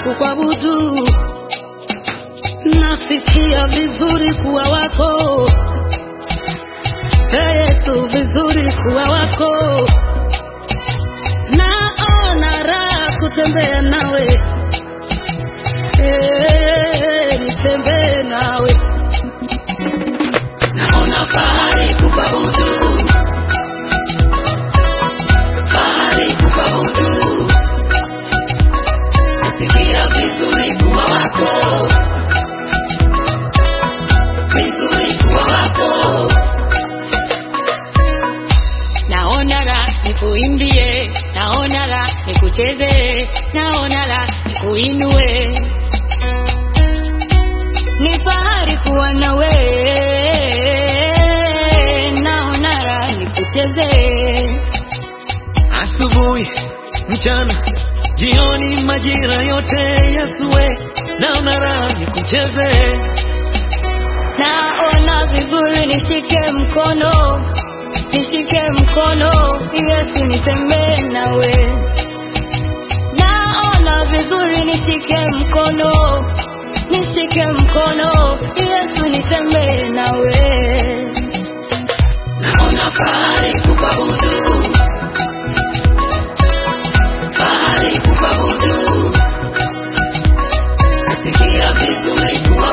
kukuabudu, nasikia vizuri kuwa wako Hey Yesu, vizuri kuwa wako, naona raha kutembea nawe, hey, nitembee nawe, naona fahari kukuabudu, fahari kukuabudu, nasikia vizuri kuwa wako, vizuri kuwa wako naona la nikuimbie, naona la nikucheze, naona la nikuinue. Ni fahari kuwa nawe, naona la nikucheze. asubuhi, mchana, jioni, majira yote Yesue, naona raha nikucheze, Naona vizuri, nishike mkono, nishike mkono, Yesu nitembee nawe. Naona vizuri, nishike mkono, nishike mkono, Yesu nitembee nawe. Naona fahari kukuabudu, fahari kukuabudu, nasikia vizuri kuwa